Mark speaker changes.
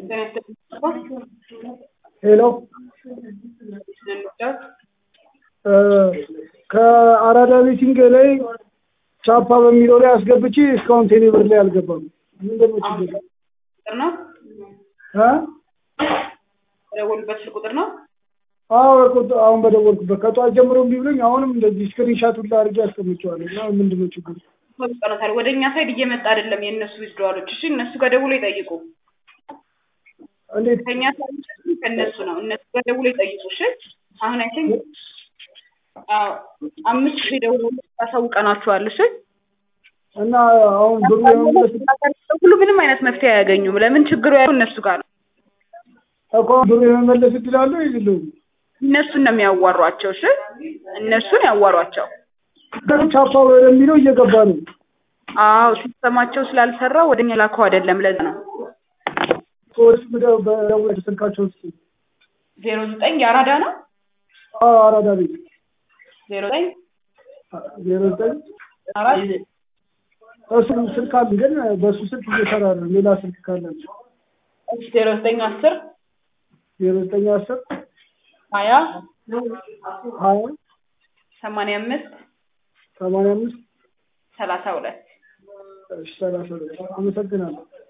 Speaker 1: ሄሎ ከአራዳ ሚቲንግ ላይ ቻፓ በሚለው ላይ አስገብቼ እስካሁን ቴሌ ብር ላይ አልገባም። ምንድን ነው ችግር?
Speaker 2: ቁጥር ነው
Speaker 1: እ
Speaker 2: የደወሉበት ስልክ ቁጥር ነው።
Speaker 1: አዎ ቁጥ- አሁን በደወልኩበት ከጠዋት ጀምሮ እምቢ ብሎኝ አሁንም እንደዚህ ስክሪንሻት ሁላ አድርጌ አስቀምጬዋለሁ እና ምንድን ነው ችግሩ?
Speaker 2: ቀኖታል ወደ እኛ ሳይድ እየመጣ አይደለም የእነሱ ዊዝድዋሎች። እሺ እነሱ ጋር ደውሎ ይጠይቁ።
Speaker 1: እንዴት
Speaker 2: ከእኛ ሳይድ ከእነሱ ነው። እነሱ ጋር ደውሎ ይጠይቁ። እሺ አሁን አይ ቲንክ አምስት ጊዜ ደውሎ ያሳውቀናችኋል። እሺ
Speaker 1: እና አሁን ብሩ የመመለስ
Speaker 2: ሁሉ ምንም አይነት መፍትሄ አያገኙም። ለምን ችግሩ ያለው እነሱ ጋር ነው።
Speaker 1: እኮ ብሩ የመመለስ እድል አለው የለውም?
Speaker 2: እነሱን ነው የሚያዋሯቸው። እሺ እነሱን ያዋሯቸው።
Speaker 1: ቻፓ ወደሚለው እየገባ ነው።
Speaker 2: አዎ ሲስተማቸው ስላልሰራ ወደኛ ላከው አይደለም። ለዛ ነው
Speaker 1: ሰዎች በደወል ስልካቸው ውስጥ
Speaker 2: ዜሮ ዘጠኝ የአራዳ ነው
Speaker 1: አዎ አራዳ ቤት
Speaker 2: ዜሮ ዘጠኝ
Speaker 1: ዜሮ ዘጠኝ
Speaker 2: አራት
Speaker 1: እሱ ስልክ አለ ግን በእሱ ስልክ እየሰራ ነው። ሌላ ስልክ ካላቸው
Speaker 2: ዜሮ ዘጠኝ አስር
Speaker 1: ዜሮ ዘጠኝ አስር
Speaker 2: ሀያ
Speaker 1: ሀያ
Speaker 2: ሰማንያ አምስት
Speaker 1: ሰማንያ አምስት
Speaker 2: ሰላሳ ሁለት
Speaker 1: ሰላሳ ሁለት አመሰግናለሁ።